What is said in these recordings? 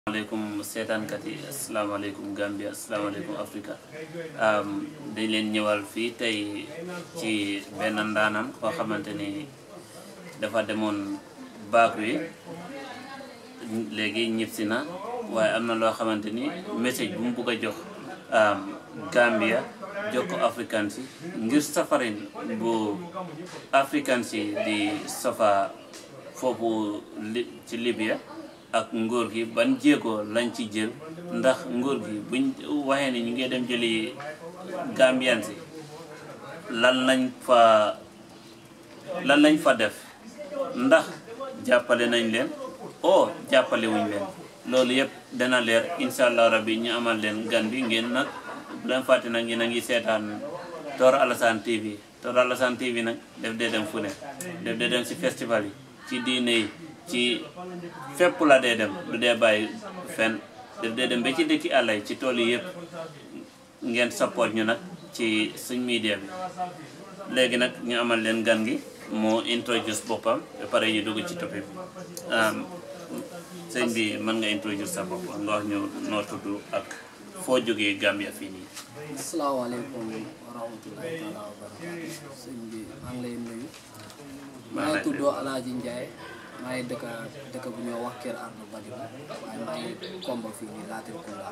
asalaamaaleykum seetaankat yi asalaamaaleykum Gambia asalaamaaleykum Africa dañ leen ñëwal fii tey ci benn ndaanaan koo xamante ni dafa demoon baak wi léegi ñibbisi na waaye am na loo xamante ni message bu mu bugg a jox Gambia jox ko africain si ngir safarin bu africain si di safa foofu li ci Libya ak nguur gi ban jéego lañ ci jël ndax nguur gi buñ waxee ni ñu ngi dem jëli Gambian si lan lañ fa lan lañ fa def ndax jàppale nañ leen o jàppale wuñ leen loolu yëpp dana leer incha allah rabbi ñu amal leen gan bi ngeen nag bu leen fàtte nag yéen a ngi seetaan Tor Alassane TV Tor Alassane TV nag def dee dem fu ne def dee dem si festival yi ci diine yi ci fépp la dee dem du dee bàyyi fen def dee dem ba ci dëkki àll yi ci tool yi yëpp ngeen support ñu nag ci suñ media bi léegi nag ñu amal leen gan gi moo introduce boppam ba pare ñu dugg ci topic bi sëñ bi mën nga introduce sa bopp nga wax ñu noo tudd ak foo jógee Gambia fii nii asalaamaaleykum wa rahmatulahi taala wa barakaatu sëñ bi maa ngi lay nuyu maa ngi tudd Alaaji Njaay maa ngi dëkk dëkk bu ñoo wax Kër Ardo Badibu waaye maa ngi komba fii nii Latir Kunda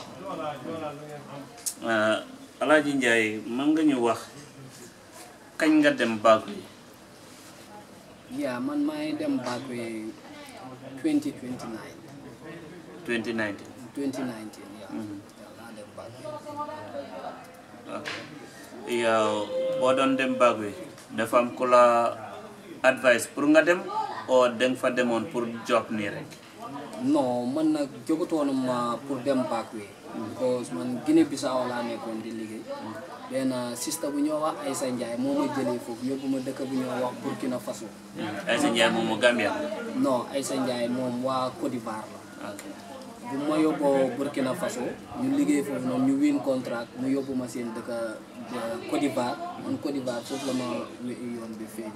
Alaaji Njaay mën nga ñu wax kañ nga dem baag yi yaa man maa ngi dem baak wi 2029 2019 2019 yaa laa dem baak wi ok yow boo doon dem baag wi dafa am ku la advice pour nga dem o danga fa demoon pour job nii rek non man nag jógutoon ma pour dem baak wi because man Guinée Bissau laa nekkoon di liggéey benn sista bu ñoo wax Aysa Njaay moo ma jëlee foofu yóbbu ma dëkk bu ñoo wax Burkina Faso Aysa Njaay moom mu Gambia non Aysa Njaay moom waa Côte d'Ivoire la ok bu ma yóbboo Burkina Faso ñu liggéey foofu noonu ñu win contract mu yóbbu ma seen dëkk Côte d'Ivoire man Côte d'Ivoire foofu la ma yoon bi feeñ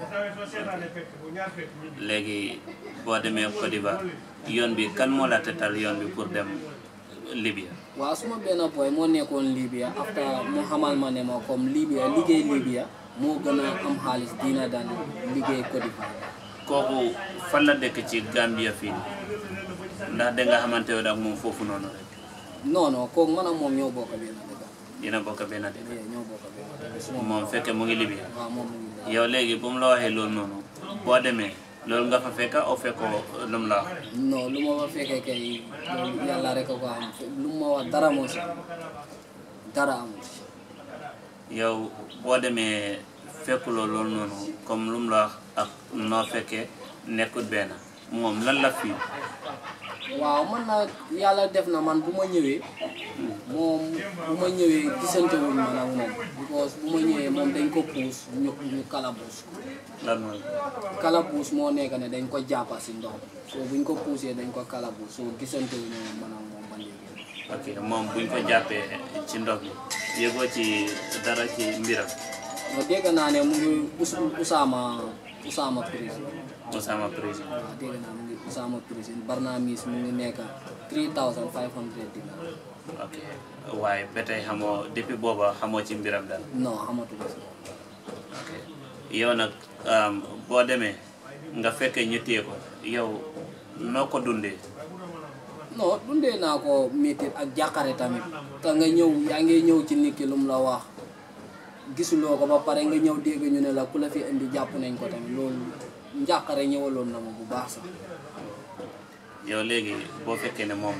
léegi boo demee Côte d'Ivoire yoon bi kan moo la tetal yoon bi pour dem Libya waaw suma benn boy moo nekkoon Libya after mu xamal ma ne ma comme Libya liggéey Libya moo gën a am xaalis dina daan liggéey Côte d'Ivoire kooku fan la dëkk ci Gambia fii ndax danga xamante woon ak moom foofu noonu rek non non kooku man ak moom ñoo bokk benn dëkk dina bokk benn dëkk eh, ñoo bokk benn dëkk suma moom fekke mu ngi Libya waaw moom mu ngi lay yow léegi bu mu la waxee loolu noonu boo demee loolu nga fa fekka o fekkoo lu mu la wax non lu ma fa fekkee kay loolu yàlla rek a ko am lu ma wax dara moo si dara amul si yow boo demee fekkuloo loolu noonu comme lu mu la wax ak noo fekkee nekkut benn moom lan la fii waaw man nag yàlla def na man bu ma ñëwee moom bu ma ñëwee gisante wuñ man ak moom because bu ma ñëwee moom dañ ko puus ñu ñu kalabuus lan mooy kalabuus moo nekk ne dañ ko jàppa si ndox mi so buñ ko puusee dañ ko kalabuus so gisante wuñu man ak moom ba léegi ok moom buñ ko jàppee ci ndox mi yëgoo ci dara ci mbiram ma dégg naa ne mu ngi us usaama usaama prison Osama président waaw dégg naa mu ngi usaama prison barnaamis mu ngi nekk 3500 dinar ok waaye ba tey xamoo depuis booba xamoo ci mbiram daal non xamatuma si ok yow nag um, boo demee nga fekkee ñu téye ko yow noo ko dundee non dundee naa ko métti ak jàqare tamit te nga ñëw yaa ngi ñëw ci nit ki lu mu la wax gisuloo ko ba pare nga ñëw dégg ñu ne la ku la fi indi jàpp nañ ko tamit loolu njàqare ñëwaloon na ma bu baax sax yow léegi boo fekkee ne moom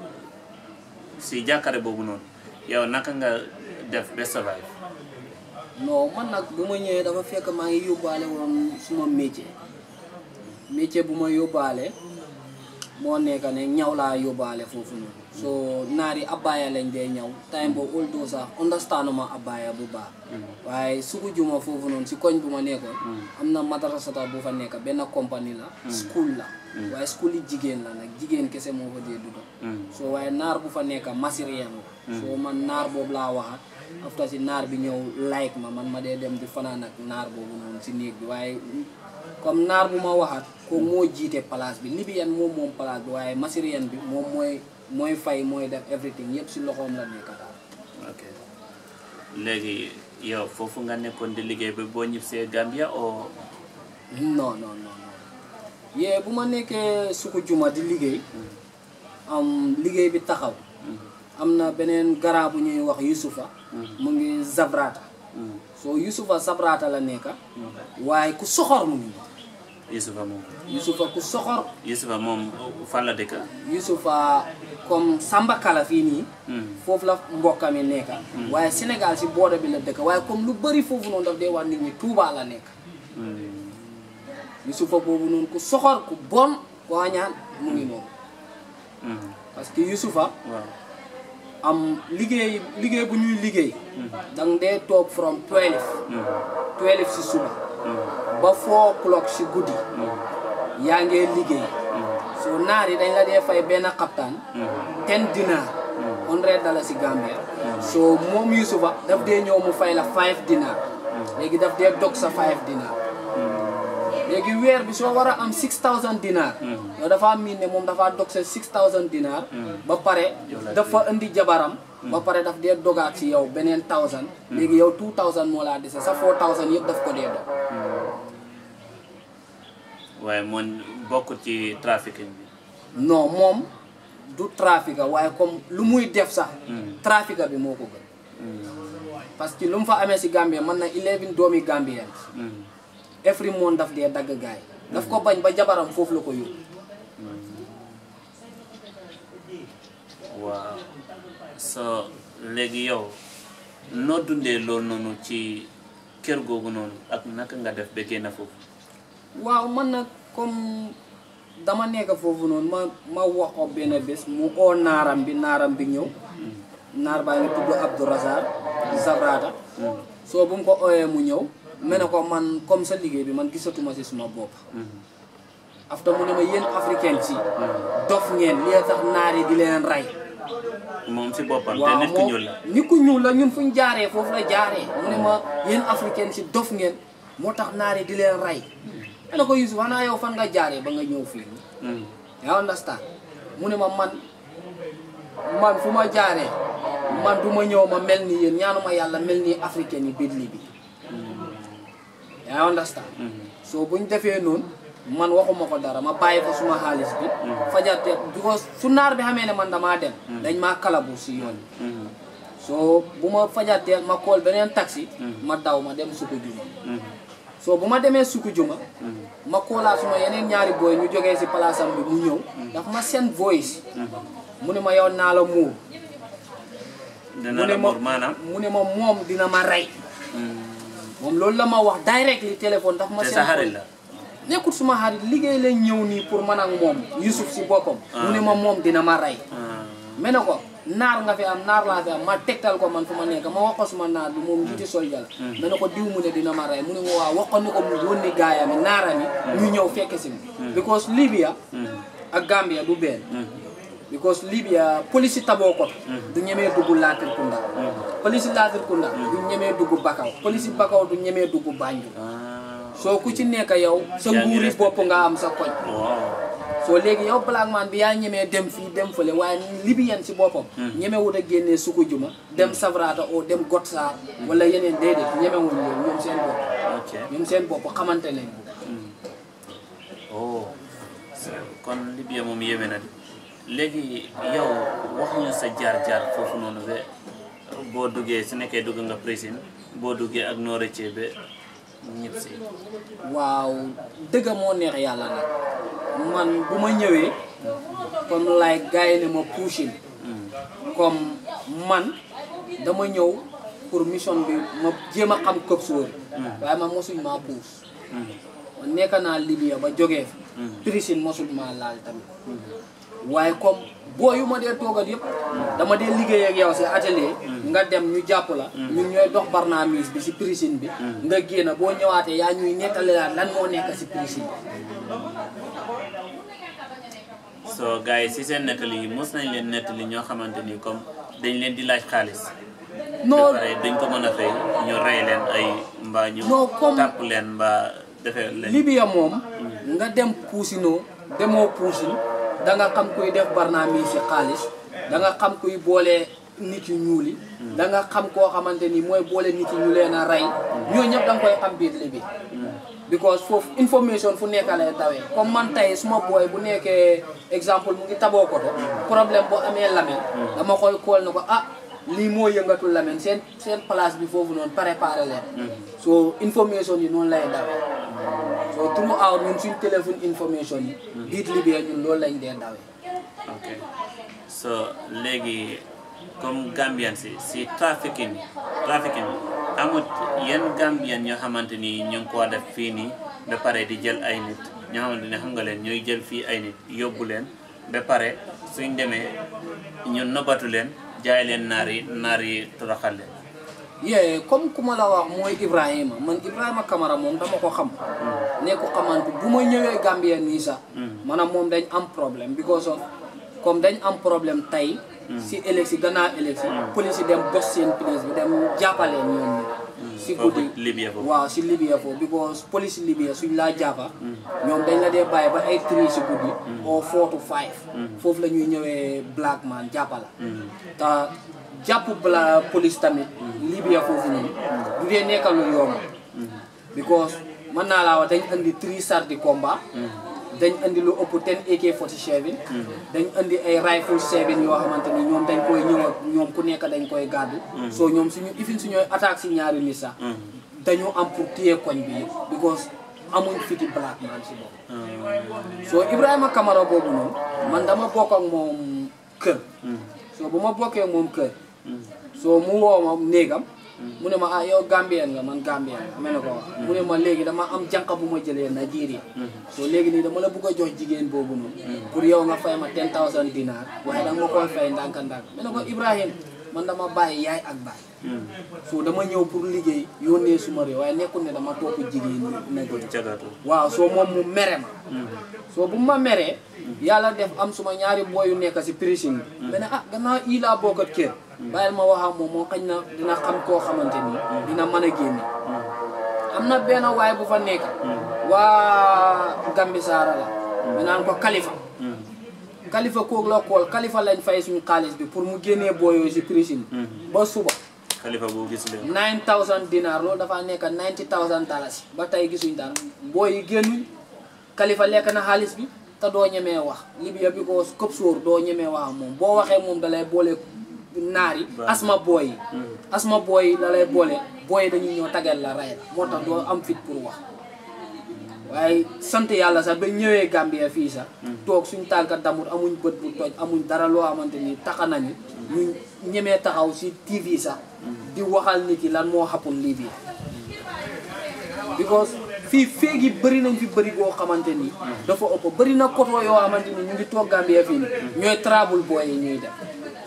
si jàkkare boobu noonu yow naka nga def ba survive non man nag bu ma ñëwee dafa fekk maa ngi yóbbaale woon suma métier métier bu ma yóbbaale moo nekk ne ñaw laa yóbbaale foofu noonu so naari abbaaya lañ dee ñaw time boobu although sax understand ma abbaaya bu baax waaye sugu juma foofu noonu si koñ bu ma nekkoon am na madrasata bu fa nekk benn compagnie la school la waaye school yi jigéen la nag jigéen kese moo fa dee dugga so waaye naar bu fa nekk masirien la so man naar boobu laa waxat after si naar bi ñëw like ma man ma dee dem di fanaan ak naar boobu noonu si néeg bi waaye comme naar bu ma waxat ko moo jiite place bi libyen moom moom place bi waaye masirien bi moom mooy mooy fay mooy def everything yëpp si loxoom la nekk daal ok léegi yow foofu nga nekkoon di liggéey ba boo ñibbisee Gambia o non non non non yee bu ma nekkee suku juma di liggéey am liggéey bi taxaw am na beneen garab bu ñuy wax Yusufa mu ngi Zabrata soo Yusufa Zabrata la nekka waaye ku soxor mu ngi Yusufa moom Yusufa ku soxor Yusufa moom fan la dëkk Yusufa comme Samba Kala fii nii foofu la mbokkam yi nekka waaye Sénégal si booda bi la dëkk waaye comme lu bëri foofu noonu daf dee wax nit ñi Touba la nekk Yusufa boobu noonu ku soxor ku bon koo ñaan mu ngi noonu parce que Yusufa waaw am liggéey liggéey bu ñuy liggéey dang dee toog from 12 12 si suba ba 4 o'clock si guddi yaa ngee liggéey so naar yi dañ la dee fay benn xaptaan 10 dinar 100 dala si Gambia so moom Yusufa daf dee ñëw mu fay la 5 dinar léegi daf dee dog sa 5 dinar léegi weer bi soo war a am 6000 dinar yow dafa miin ne moom dafa dog sa 6000 dinar ba pare dafa indi jabaram ba pare daf dee dogaat si yow beneen 1000 léegi yow 2000 moo laa dese sa 4000 yëpp daf ko dee dog waaye moom bokk ci trafiquing bi non moom du trafic waaye comme lu muy def sax trafic bi moo ko gën parce que lu mu fa amee si Gambie mën na 11 doomi Gambien every month daf dee dagg gaay daf ko bañ ba jabaram foofu la ko yóbbu waaw so léegi yow noo dundee loolu noonu ci kër googu noonu ak naka nga def ba génn foofu waaw man nag comme dama nekk foofu noonu ma ma wax ko benn bés mu oo naaram bi naaram bi ñëw naar baa ngi tudd Abdou Razak Zabrata soo bu mu ko ooyee mu ñëw me ne ko man comme sa liggéey bi man gisatuma si suma bopp after mu ne ma yéen africain si dof ngeen li tax naar yi di leen rey moom si boppam te waaw nit ku ñuul la nit ku ñuul la ñun fu ñu jaaree foofu la jaaree mu ne ma yéen africain si dof ngeen moo tax naar yi di leen rey ma ne ko Yusuf xanaa yow fan nga jaaree ba nga ñëw fii Mm. yaa understand mu ne ma man man fu ma jaaree man du ma ñëw ma mel ni yéen ñaanuma yàlla mel ni africain yi biir bi yaa understand so buñ defee noonu man waxuma ko dara ma bàyyi ko suma xaalis bi fajarte because su naar bi xamee ne man damaa dem dañ maa kalabu si yoon bi Mhm. so bu ma fajatee ma kool beneen taxi ma daw ma dem suku juma Mhm. so bu ma demee suku juma Mhm. ma koolaa suma yeneen ñaari booy ñu jógee si palaasam bi mu ñëw dafa ma seen voice mu ne ma yow naa la muur dina mu ne la ma mor maanaam mu ne ma moom dina ma rey Mhm. moom loolu la ma wax directly téléphone dafa ma te seen sa xarit la nekkul suma xarit liggéey lañ ñëw nii pour man ak moom Yusuf si boppam mu ne ma moom dina ma rey Ah. me ne ko naar nga fi am naar laa fi am ma tegtal ko man fu ma nekk ma wax ko suma naar bi moom njiiti soldier la me ne ko diw mu ne dina ma rey mu ne ma waaw wax ko ni ko mu yónni gaayami naarami ñu ñëw fekk si mi because Libya Mhm. ak Gambia du benn Mhm. because Libya police taboo ko du ñemee dugg Latrikunda police Latrikunda du ñemee dugg Bakaw police Bakaw du ñemee dugg Banjul Ah. soo ku ci nekk yow sa Yaa ngi nguuri respecté. bopp nga am sa koñ waaw soo léegi yow black man bi yaa ñemee dem fii dem fële waaye libyen si boppam ñemewut a génnee suku juma dem savrata o dem gotsaar wala yeneen déedéet ñemewuñ loolu ñoom seen bopp ok ñoom seen bopp xamante nañ oh kon Libya moom yéeme na di léegi yow waxuñu sa jaar-jaar foofu noonu ba boo duggee su nekkee dugg nga prison boo duggee ak noo rëccee ba ñëpp si waaw dëgg moo neex yàlla nag man bu ma ñëwee comme like gars yi ne ma pushing comme man dama ñëw pour mission bi ma jéem a xam këp sóori waaye man mosuñ maa puus man nekk naa Libya ba jógee fi prison mosuñ maa laal tamit waaye comme boo yu ma dee toogat yëpp dama dee liggéey ak yow si atelier nga dem ñu jàpp la ñun ñooy dox barnaamis bi si prison bi nga génn boo ñëwaatee yaa ñuy nettali laat lan moo nekk si prison bi so gars yi si seen nettali yi mos nañ leen nettali ñoo xamante ni comme dañ leen di laaj xaalis non ba pare dañ ko mën a fay ñu rey leen ay mbaa ñu Non, comme- tàpp leen mbaa defee leen Libya moom nga dem puusinoo demoo puusin da nga xam kuy def barnaami si xaalis da nga xam kuy boole nit yu ñuul yi da nga xam koo xamante ni mooy boole nit yi ñu leen a rey ñoo ñëpp da nga koy xam biir Libya because foofu information fu nekk lay tawee comme man tey suma booy bu nekkee exemple mu ngi taboo ko to problème boo amee lamen dama koy kool na ko ah lii moo yëngatu lamen seen seen place bi foofu noonu préparé leen so information yi noonu lay dawee so throughout ñun suñ téléphone information yi biit Libya ñun loolu lañ dee dawee ok so léegi comme Gambian si si trafficking trafficking amut yenn Gambian ñoo xamante ni ñu ngi ko def fii nii ba pare di jël ay nit ñoo xamante ne xam nga leen ñooy jël fii ay nit yóbbu leen ba pare suñ demee ñu nobatu leen jaay leen naar yi naar yi toroxal leen yee comme ku ma la wax mooy Ibrahima man Ibrahima Camara moom dama ko xam ne ko xamante bu ma ñëwee Gambien nii sax maanaam moom dañ am problème because of comme dañ am problème tey si élection gannaaw élection police yi dem bos seen place bi dem jàppale ñoom ñi si foofu guddi Libya foofu waaw si Libya foofu because police Libya suñ laa jàppa ñoom dañ la dee bàyyi ba ay three si guddi au four to five foofu la ñuy ñëwee black man jàppa la te jàpp bala police tamit Libya foofu noonu du dee nekkal lu yomb because mën naa laa wax dañ andi three chars de combat dañ andi lu ëpp 10 AK-47 dañ andi ay rifle 7 yoo xamante ni ñoom dañ koy ñëw ak ñoom ku nekk dañ koy gàddu so ñoom suñu ifin suñooy attaque si ñaari nit sax dañoo am pour téye koñ bi yëpp because amuñ fiti black man si bopp so Ibrahima Camara boobu noonu man dama bokk ak moom kër so bu ma bokkee moom kër so mu woo ma néegam mu ne ma ah yow Gambien nga man Gambien nga ma ne ko wax mu ne ma léegi dama am jànq bu ma jëlee Nigeria so léegi nii dama la bëgg a jox jigéen boobu noonu pour yow nga fay ma 10000 dinar waaye danga ma koy fay ndànk-ndànk ma ne ko Ibrahim man dama bàyyi yaay ak baay so dama ñëw pour liggéey yónnee suma réew waaye nekkul ne dama topp jigéen ñi pour Nigeria jagatu waaw soo moom mu mere ma soo bu ma meree yàlla def am suma ñaari boy yu nekk si prison bi ma ne ah gannaaw ii laa bokkat kër bàyyil ma wax ak moom moo xañ na dina xam koo xamante ni dina mën a génne am na benn waay bu fa nekk waa Gambi Saara la ñu naan ko Kalifa Kalifa koog la kool Kalifa lañ fay suñu xaalis bi pour mu génnee booyoo si prison ba suba xalifa boo gis leen 9000 dinar loolu dafa nekk 90000 dalasi ba tey gisuñ dara booy yi génnuñ Kalifa lekk na xaalis bi te doo ñemee wax Libya bi ko këp sóor doo ñemee wax ak moom boo waxee moom dalay boole naar yi asma booy yi asma booy yi dalay boole booy yi dañuy ñëw tagal la rey la moo tax doo am fit pour wax waaye sant yàlla sax ba ñëwee Gambia fii sax toog suñ tànka damut amuñ bët bu toj amuñ dara loo xamante ni taxa nañu ñu ñemee taxaw si TV sax di waxal nit yi lan moo xappul lii bi because fii féegi bëri nañ fi bëri boo xamante ni dafa ëpp bëri na koto yoo xamante ni ñu ngi toog Gambia fii ni ñooy trouble boy yi ñuy def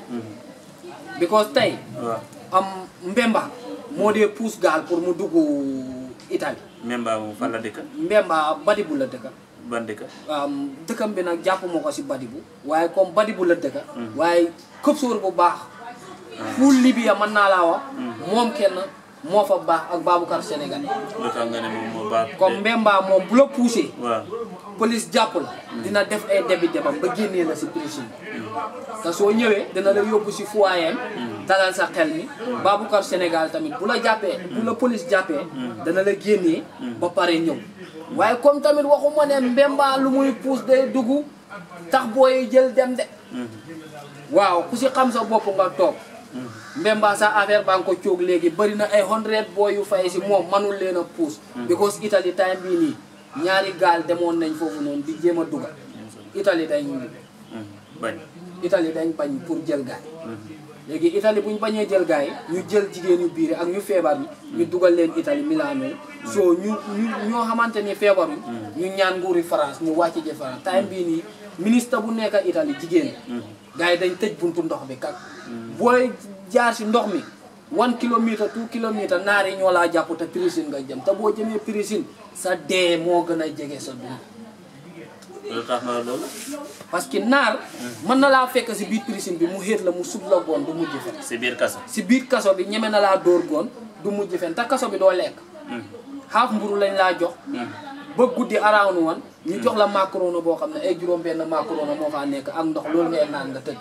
because tey waaw am Mbemba moo dee pousse gaal pour mu dugg Italie même baa moom fan la dëkk Mbemba Badibu la dëkka ban dëkk um, dëkkam bi nag jàpp ma ko si Badibu waaye comme Badibu la dëkka waaye këp sóor bu baax fu Libya mën naa laa wax moom kenn moo fa baax ak Baboucar Sénégal lu tax nga ne moom moo baax comme Mbemba moom bu la poussé waaw police jàpp la dina def ay debi debam ba génnee la si prison te soo ñëwee dina la yóbbu si foyer dalal sa xel mi Baboucar Sénégal tamit bu la jàppee bu la police jàppee dana la génnee ba pare ñëw waaye comme tamit waxuma ne Mbemba lu muy puus day dugg tax booy jël dem de waaw ku si xam sa bopp nga toog Mbemba sa affaire baa nga ko coog léegi bëri na ay hundred booy yu fay si moom manul leen a puus because Italie time bii nii ñaari gaal demoon nañ foofu noonu di jéem a dugal Italie dañ bañ Italie dañ bañ pour jël gaay léegi Italie bu ñu bañee jël gaay ñu jël jigéen yu biir ak ñu feebar yi ñu dugal leen Italie Milano soo ñu ñu ñoo xamante ni feebar yi ñu ñaan nguuri France ñu wàcc ji France time bii nii ministre bu nekk Italie jigéen gaay yi dañ tëj buntu ndox bi kak booy jaar si ndox mi one kilomètre two kilomètre naar yi ñoo laa jàpp te prison nga jëm te boo jëmee prison sa dee moo gën a jege sa dund lu tax nga loolu parce que naar mën na laa fekk si biir prison bi mu xéet la mu sub la goon du mujj fen si biir kaso si biir kaso bi ñeme na laa dóor goon du mujj fen te kaso bi doo lekk xaaf mburu lañ laa jox ba guddi around woon ñu jox la macaroni boo xam ne ay juróom benn macaroni moo faa nekk ak ndox loolu ngay naan nga tëdd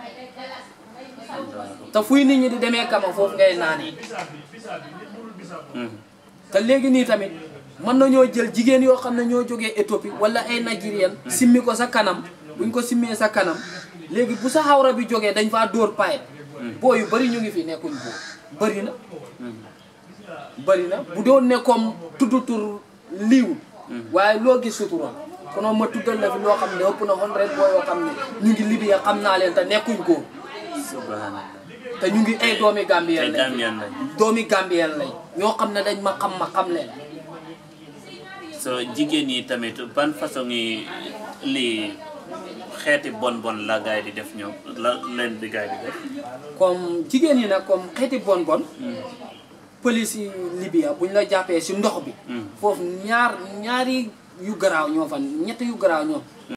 te fuy nit ñi di demee kama foofu ngay naanee te léegi nii tamit mën nañoo jël jigéen yoo xam ne ñoo jógee Éthiopie wala ay Nigérian simmi ko sa kanam buñ ko simmee sa kanam léegi bu sa xawra bi jógee dañ faa dóor paye boo yu bëri ñu ngi fi nekkuñ boo bëri na bëri na bu doon ne comme tudd tur liiwul waaye loo gis sutura konoon ma tuddal la fi loo xam ne ëpp na hundred boo yoo xam ne ñu ngi Libya xam naa leen te nekkuñ góor subhanallah te ñu ngi ay doomi te Gambien lañ Gambien lañ doomi Gambien lañ ñoo xam ne dañ ma xam ma xam leen so jigéen yi tamit ban façon yi lii xeeti bon bon la gaay di def ñoom la leen di gaay di def comme jigéen yi nag comme xeeti bon bon police yi Libya buñ la jàppee si ndox bi foofu ñaar ñaari yu garaaw ñoo fa ñett yu garaaw ñoo